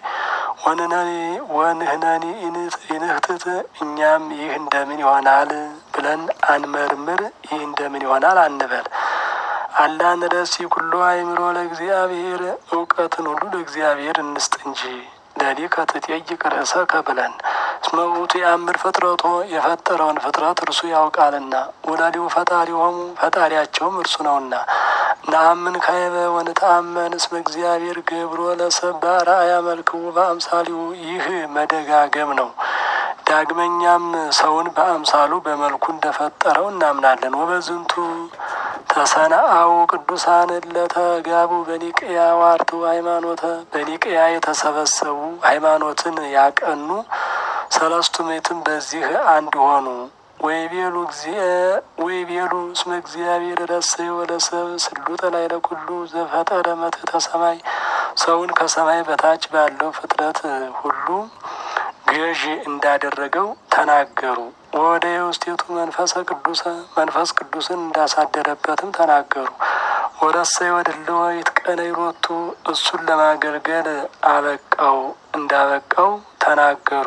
ወንህነኒ ኢንህትት እኛም ይህ እንደምን ይሆናል ብለን አንመርምር፣ ይህ እንደምን ይሆናል አንበል። አላ ንረሲ ኩሎ አእምሮ ለእግዚአብሔር እውቀትን ሁሉ ለእግዚአብሔር እንስጥ እንጂ ለሊከ ትጠይቅ ርእሰከ ብለን እስመ ውእቱ የአምር ፍጥረቶ የፈጠረውን ፍጥረት እርሱ ያውቃልና ወላዲው ፈጣሪሆሙ ፈጣሪያቸውም እርሱ ነውና ነአምን ካይበ ወንተአመን እስመ እግዚአብሔር ገብሮ ለሰብ በአርአያ መልክው በአምሳሊው ይህ መደጋገም ነው። ዳግመኛም ሰውን በአምሳሉ በመልኩ እንደፈጠረው እናምናለን። ወበዝንቱ ተሰናአው ቅዱሳን ለተጋቡ በኒቅያ ዋርቱ ሃይማኖተ በኒቅያ የተሰበሰቡ ሃይማኖትን ያቀኑ ሰለስቱ ምዕትም በዚህ አንድ ሆኑ። ወይቤሉ ወይቤሉ እስመ እግዚአብሔር ረሰየ ወለሰብ ስሉጠ ላዕለ ኩሉ ዘፈጠረ መትሕተ ሰማይ ሰውን ከሰማይ በታች ባለው ፍጥረት ሁሉ ገዥ እንዳደረገው ተናገሩ። ወደ የውስቴቱ መንፈሰ ቅዱሰ መንፈስ ቅዱስን እንዳሳደረበትም ተናገሩ። ወረሰየ ወድልዎ ይትቀነይ ሎቱ እሱን ለማገልገል አበቃው እንዳበቃው ተናገሩ።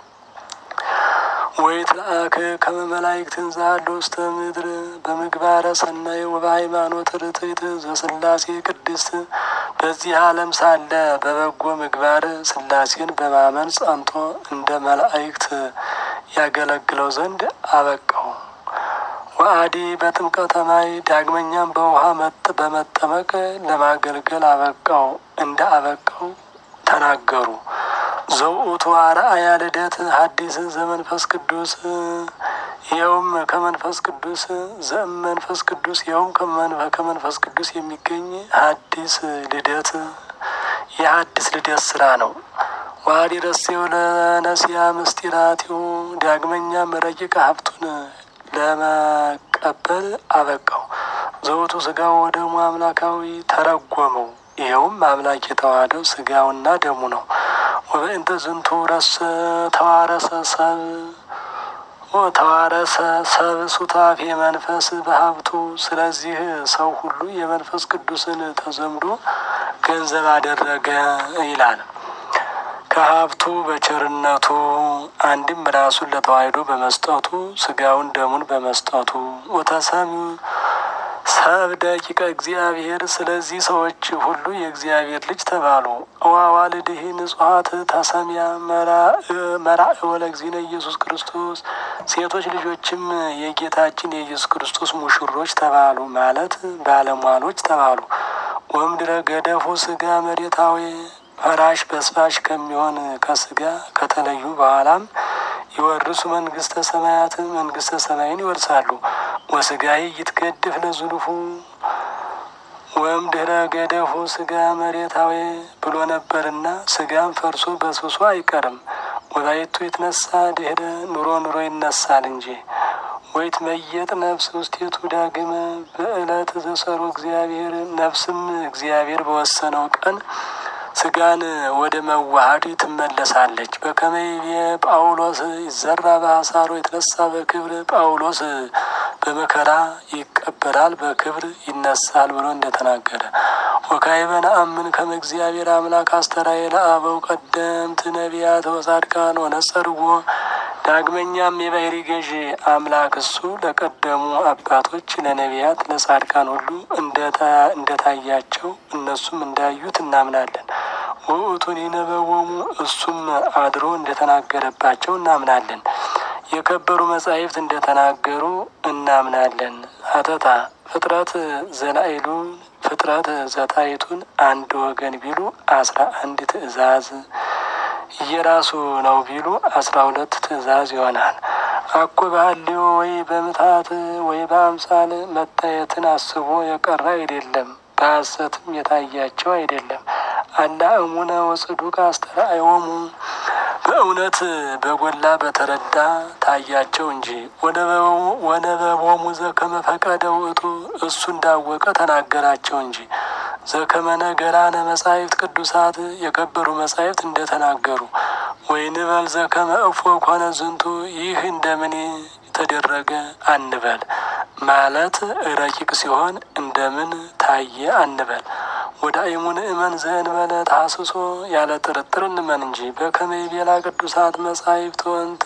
ወይትለአክ ከመ መላእክትን ዛሉ ውስተ ምድር በምግባረ ሰናይ ወበሃይማኖት ርትዕት ዘሥላሴ ቅድስት በዚህ ዓለም ሳለ በበጎ ምግባር ሥላሴን በማመን ጸንቶ እንደ መላእክት ያገለግለው ዘንድ አበቃው። ወአዲ በጥምቀተ ማይ ዳግመኛም በውሃ መጥ በመጠመቅ ለማገልገል አበቃው እንደ አበቃው ተናገሩ። ዘውእቱ አርአያ ልደት ሐዲስ ዘመንፈስ ቅዱስ ይኸውም ከመንፈስ ቅዱስ ዘእም መንፈስ ቅዱስ ይኸውም ከመንፈስ ቅዱስ የሚገኝ ሐዲስ ልደት የሐዲስ ልደት ስራ ነው። ዋዲ ረሴው ለነሲያ ምስጢራቲው ዳግመኛም ረቂቅ ሀብቱን ለመቀበል አበቃው። ዘውቱ ስጋው ወደሙ አምላካዊ ተረጎመው። ይኸውም አምላክ የተዋህደው ስጋውና ደሙ ነው። ወበእንተ ዝንቱ ረሰ ተዋረሰ ሰብ ተዋረሰ ሰብ ሱታፌ መንፈስ በሀብቱ። ስለዚህ ሰው ሁሉ የመንፈስ ቅዱስን ተዘምዶ ገንዘብ አደረገ ይላል። ከሀብቱ በቸርነቱ አንድም ራሱን ለተዋሕዶ በመስጠቱ ስጋውን ደሙን በመስጠቱ ወተሰም ሰብ ደቂቀ እግዚአብሔር። ስለዚህ ሰዎች ሁሉ የእግዚአብሔር ልጅ ተባሉ። እዋዋልድህ ንጹሐት ተሰሚያ መራእ ወለእግዚእነ ኢየሱስ ክርስቶስ። ሴቶች ልጆችም የጌታችን የኢየሱስ ክርስቶስ ሙሽሮች ተባሉ፣ ማለት ባለሟሎች ተባሉ። ወምድረ ገደፉ ስጋ መሬታዊ ፈራሽ በስባሽ ከሚሆን ከስጋ ከተለዩ በኋላም ይወርሱ መንግስተ ሰማያት መንግስተ ሰማይን ይወርሳሉ። ወስጋይ ይትገድፍ ለዙልፉ ወምድረ ገደፉ ስጋ መሬታዊ ብሎ ነበርና ስጋም ፈርሶ በስብሶ አይቀርም። ወላይቱ ይትነሳ ድህረ ኑሮ ኑሮ ይነሳል እንጂ ወይት መየጥ ነፍስ ውስቴቱ ዳግመ በዕለት ዘሰሩ እግዚአብሔር ነፍስም እግዚአብሔር በወሰነው ቀን ስጋን ወደ መዋሃድ ትመለሳለች። በከመይቤ ጳውሎስ ይዘራ በአሳሮ የተነሳ በክብር ጳውሎስ በመከራ ይቀበራል በክብር ይነሳል ብሎ እንደተናገረ ወካዕበ ነአምን ከመ እግዚአብሔር አምላክ አስተርአየ ለአበው ቀደምት ነቢያት ወጻድቃን ወነጸርዎ ዳግመኛም የባህሪ ገዢ አምላክ እሱ ለቀደሙ አባቶች ለነቢያት ለጻድቃን ሁሉ እንደታያቸው እነሱም እንዳዩት እናምናለን። ውእቱን ይነበቦሙ እሱም አድሮ እንደተናገረባቸው እናምናለን። የከበሩ መጻሕፍት እንደተናገሩ እናምናለን። ሀተታ ፍጥረት ዘላይሉን ፍጥረት ዘታይቱን አንድ ወገን ቢሉ አስራ አንድ ትእዛዝ እየራሱ ነው ቢሉ አስራ ሁለት ትእዛዝ ይሆናል። አኮ ባህልዮ ወይ በምታት ወይ በአምሳል መታየትን አስቦ የቀረ አይደለም፣ በሐሰትም የታያቸው አይደለም። አላ እሙነ ወጽዱቅ አስተርአዮሙ በእውነት በጎላ በተረዳ ታያቸው እንጂ ወነበቦሙ ዘከመ ፈቀደ ውእቱ እሱ እንዳወቀ ተናገራቸው እንጂ ዘከመ ነገራነ መጻሕፍት ቅዱሳት የከበሩ መጻሕፍት እንደተናገሩ ወይንበል ዘከመ እፎ ኮነ ዝንቱ ይህ እንደምን ተደረገ አንበል። ማለት ረቂቅ ሲሆን እንደምን ታየ አንበል። ወደ አይሙን እመን ዘእንበለ ታስሶ ያለ ጥርጥር እንመን እንጂ በከመ ይቤላ ቅዱሳት መጻሕፍት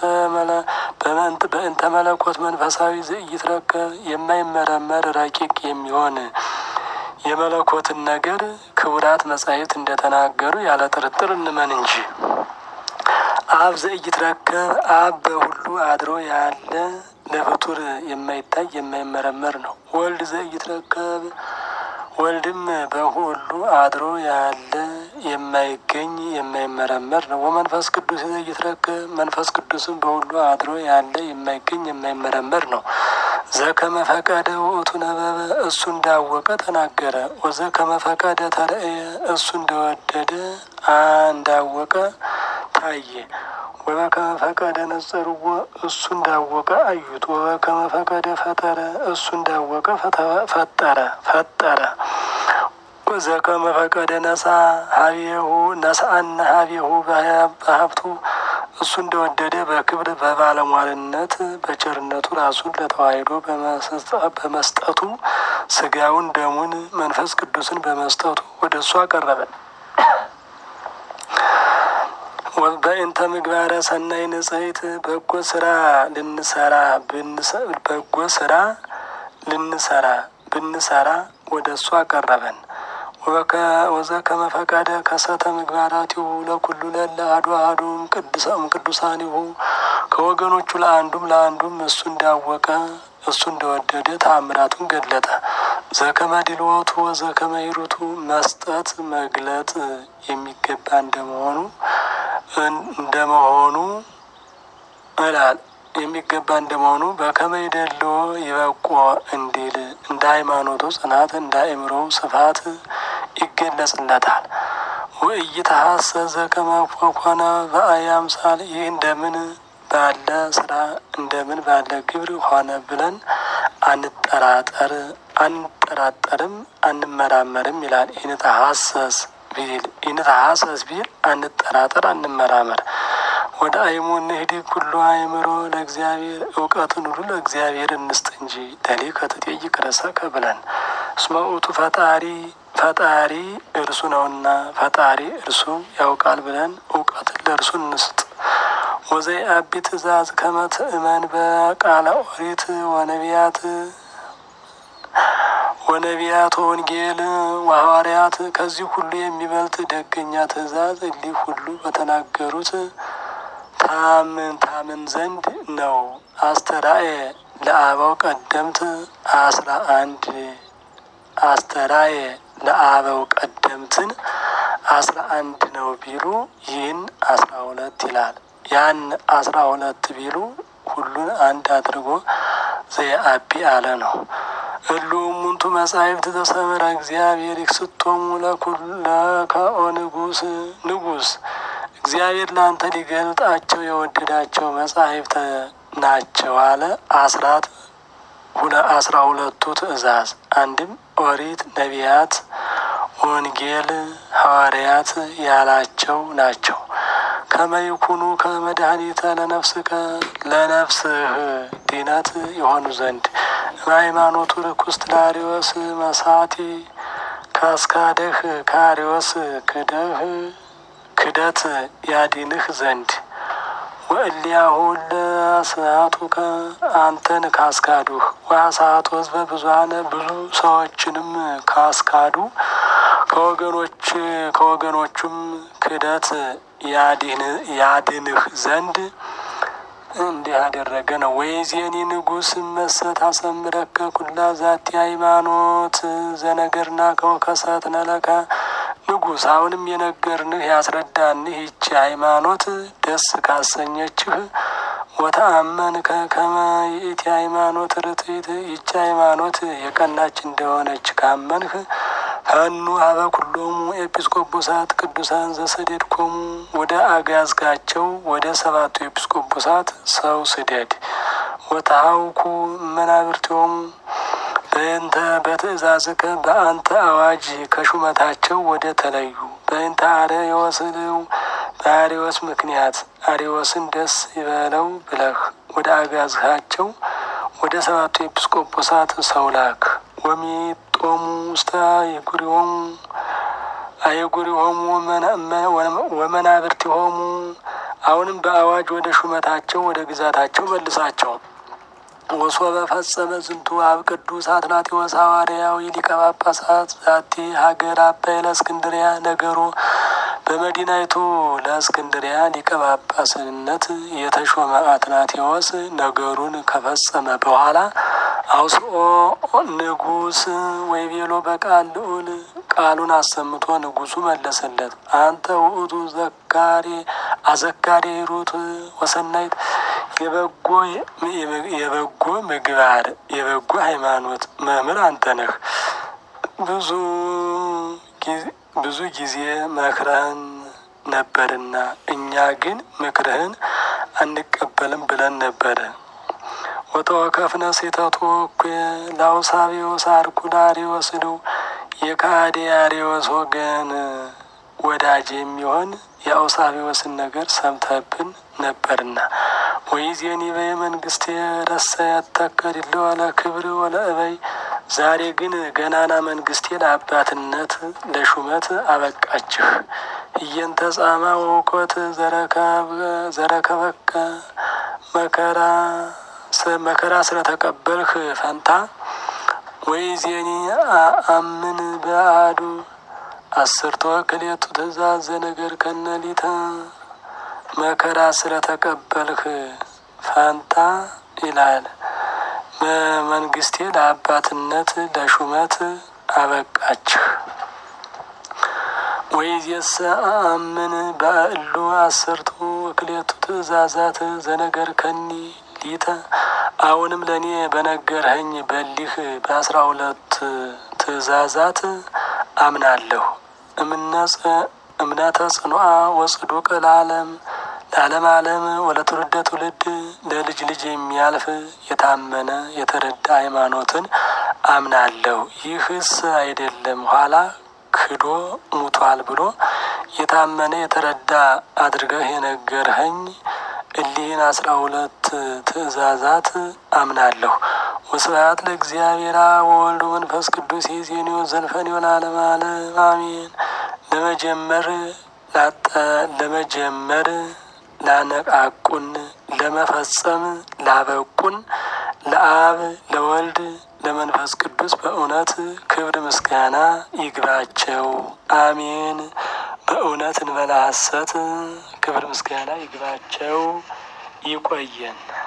በእንተ መለኮት መንፈሳዊ ዘኢይትረከብ የማይመረመር ረቂቅ የሚሆን የመለኮትን ነገር ክቡራት መጻሕፍት እንደተናገሩ ያለ ጥርጥር እንመን እንጂ አብ ዘኢይትረከብ አብ በሁሉ አድሮ ያለ ለፍጡር የማይታይ የማይመረመር ነው። ወልድ ዘኢይትረከብ ወልድም በሁሉ አድሮ ያለ የማይገኝ የማይመረመር ነው። ወመንፈስ ቅዱስ ይትረከብ መንፈስ ቅዱስም በሁሉ አድሮ ያለ የማይገኝ የማይመረመር ነው። ዘከመ ፈቀደ ውእቱ ነበበ እሱ እንዳወቀ ተናገረ። ወዘከመ ፈቀደ ተርእየ እሱ እንደወደደ እንዳወቀ ታየ። ወበከመ ፈቀደ ነጸርዎ እሱ እንዳወቀ አዩት። ወበከመ ፈቀደ ፈጠረ እሱ እንዳወቀ ፈጠረ ፈጠረ። ወዘከመ ፈቀደ ነሳ ሀቤሁ ነሳአነ ሀቤሁ በሀብቱ እሱ እንደወደደ በክብር በባለሟልነት በቸርነቱ ራሱን ለተዋሕዶ በመስጠቱ ስጋውን ደሙን መንፈስ ቅዱስን በመስጠቱ ወደ እሱ አቀረበን። በእንተ ምግባረ ሰናይ ንጽሕት በጎ ስራ ልንሰራ በጎ ስራ ልንሰራ ብንሰራ ወደ እሱ አቀረበን። ወዘከመ ፈቀደ ከሰተ ምግባራቲሁ ለኩሉ ለለ አሐዱ አሐዱም ቅዱሳም ቅዱሳኒሁ ከወገኖቹ ለአንዱም ለአንዱም እሱ እንዳወቀ እሱ እንደወደደ ተአምራቱን ገለጠ። ዘከመ ድልወቱ ወዘከመ ሂሩቱ መስጠት መግለጥ የሚገባ እንደመሆኑ እንደመሆኑ እላል የሚገባ እንደመሆኑ በከመ ይደልዎ ይበቆ እንዲል እንደ ሃይማኖቱ ጽናት እንደ አእምሮው ስፋት ይገለጽለታል። ወኢይትሐሰስ ዘከመ ኮነ በአየ አምሳል ይህ እንደምን ባለ ስራ እንደምን ባለ ግብር ሆነ ብለን አንጠራጠር አንጠራጠርም አንመራመርም ይላል። ኢንተሐሰስ ቢል ኢንተሐሰስ ቢል አንጠራጠር አንመራመር። ወደ አይሙ እንሂድ ኩሉ አእምሮ ለእግዚአብሔር እውቀትን ሁሉ ለእግዚአብሔር እንስጥ እንጂ ለሊከ ትጠይቅ ርእሰከ ብለን እስመ ውእቱ ፈጣሪ ፈጣሪ እርሱ ነውና ፈጣሪ እርሱ ያውቃል ብለን እውቀትን ለእርሱ እንስጥ። ወዘይ አቢ ትእዛዝ ከመ ትእመን በቃለ ኦሪት ወነቢያት ወነቢያት ወንጌል ወሐዋርያት ከዚህ ሁሉ የሚበልጥ ደገኛ ትእዛዝ እሊህ ሁሉ በተናገሩት ታምን ታምን ዘንድ ነው። አስተራኤ ለአበው ቀደምት አስራ አንድ አስተራኤ ለአበው ቀደምትን አስራ አንድ ነው ቢሉ ይህን አስራ ሁለት ይላል። ያን አስራ ሁለት ቢሉ ሁሉን አንድ አድርጎ ዘየአቢ አለ ነው። እሉ እሙንቱ መጻሕፍት ተሰምረ እግዚአብሔር ይክስቶሙ ለከኦ ንጉስ ንጉስ እግዚአብሔር ለአንተ ሊገልጣቸው የወደዳቸው መጻሕፍት ናቸው አለ። አስራት አስራ ሁለቱ ትእዛዝ አንድም ኦሪት፣ ነቢያት፣ ወንጌል፣ ሐዋርያት ያላቸው ናቸው። ከመይኩኑ ከመድኃኒተ ለነፍስከ ለነፍስህ ድነት የሆኑ ዘንድ ሃይማኖቱ ርኩስ ላሪዎስ መሳቲ ካስካደህ ከአሪዎስ ክደህ ክደት ያዲንህ ዘንድ ወእሊያሁ ለስናቱከ አንተን ካስካዱህ ወአሳቱ ሕዝበ ብዙኃነ ብዙ ሰዎችንም ካስካዱ ከወገኖች ከወገኖቹም ክደት ያድንህ ዘንድ እንዲህ ያደረገ ነው። ወይዜኒ ንጉስ መሰት አሰምረከ ኩላ ዛቲ ሃይማኖት ዘነገርና ከወከሰት ነለከ ንጉስ አሁንም የነገርንህ ያስረዳንህ ይቺ ሃይማኖት ደስ ካሰኘችህ ወተአመንከ ከመ ይእቲ ሃይማኖት ርትዕት ይቺ ሃይማኖት የቀናች እንደሆነች ካመንህ ፈኑ ሀበ ኩሎሙ ኤጲስቆጶሳት ቅዱሳን ዘሰደድኮሙ ወደ አጋዝጋቸው ወደ ሰባቱ ኤጲስቆጶሳት ሰው ስደድ። ወተሃውኩ መናብርቲሆሙ በእንተ በትእዛዝከ በአንተ አዋጅ ከሹመታቸው ወደ ተለዩ በእንተ አርዮስልው በአርዮስ ምክንያት አርዮስን ደስ ይበለው ብለህ ወደ አጋዝሃቸው ወደ ሰባቱ ኤጲስቆጶሳት ሰው ላክ። ወሚጦሙ ውስተ አህጉሪሆሙ አህጉሪሆሙ ወመናብርቲሆሙ አሁንም በአዋጅ ወደ ሹመታቸው ወደ ግዛታቸው መልሳቸው። ወሶበ ፈጸመ ዝንቱ አብ ቅዱስ አትናቴዎስ ሐዋርያዊ ሊቀ ጳጳሳት ዛቲ ሀገር አባይ ለእስክንድሪያ ነገሮ በመዲናይቱ ለእስክንድሪያ ሊቀ ጳጳስነት የተሾመ አትናቴዎስ ነገሩን ከፈጸመ በኋላ አውስኦ ንጉስ ወይ ቤሎ በቃል ልዑል ቃሉን አሰምቶ ንጉሱ መለሰለት። አንተ ውእቱ ዘካሬ አዘካሬ ሩት ወሰናይት የበጎ የበጎ ምግባር የበጎ ሃይማኖት መምህር አንተ ነህ። ብዙ ብዙ ጊዜ መክረህን ነበርና እኛ ግን ምክርህን አንቀበልም ብለን ነበረ። ወተወከፍነ ሴተቶ እኩ ላውሳቢዎስ አርኩዳሪዎስ ነው የካዲያሪዎስ ወገን ወዳጅ የሚሆን የአውሳቢዎስን ነገር ሰምተብን ነበርና ወይዜኒ በየመንግስት ረሰ ያተከድለ ወለ ክብር ወለ እበይ ዛሬ ግን ገናና መንግስቴ ለአባትነት ለሹመት አበቃችሁ። እየንተ ጻማ ወውኮት ዘረከበከ መከራ መከራ ስለተቀበልህ ፈንታ ወይ ዜኒ አምን በአዱ አስርቶ ክሌቱ ትእዛዝ ነገር ከነሊተ መከራ ስለተቀበልህ ፈንታ ይላል። በመንግስቴ ለአባትነት ለሹመት አበቃችሁ። ወይዜሰ አምን በእሉ አስርቱ ክሌቱ ትእዛዛት ዘነገር ከኒ ሊተ አሁንም ለእኔ በነገርኸኝ በሊህ በአስራ ሁለት ትእዛዛት አምናለሁ። እምነተ ጽኑዓ ወጽዱቅ ለዓለም ለዓለም ዓለም ወለ ትውልደ ትውልድ ለልጅ ልጅ የሚያልፍ የታመነ የተረዳ ሃይማኖትን አምናለሁ። ይህስ አይደለም ኋላ ክዶ ሙቷል ብሎ የታመነ የተረዳ አድርገህ የነገርኸኝ እሊህን አስራ ሁለት ትእዛዛት አምናለሁ። ወስብሐት ለእግዚአብሔር ወወልድ መንፈስ ቅዱስ የዜኒዮ ዘልፈኒዮ ለዓለመ ዓለም አሜን። ለመጀመር ላጠ ለመጀመር ላነቃቁን ለመፈጸም ላበቁን ለአብ ለወልድ ለመንፈስ ቅዱስ በእውነት ክብር ምስጋና ይግባቸው፣ አሜን። በእውነት እንበላ ሐሰት ክብር ምስጋና ይግባቸው። ይቆየን።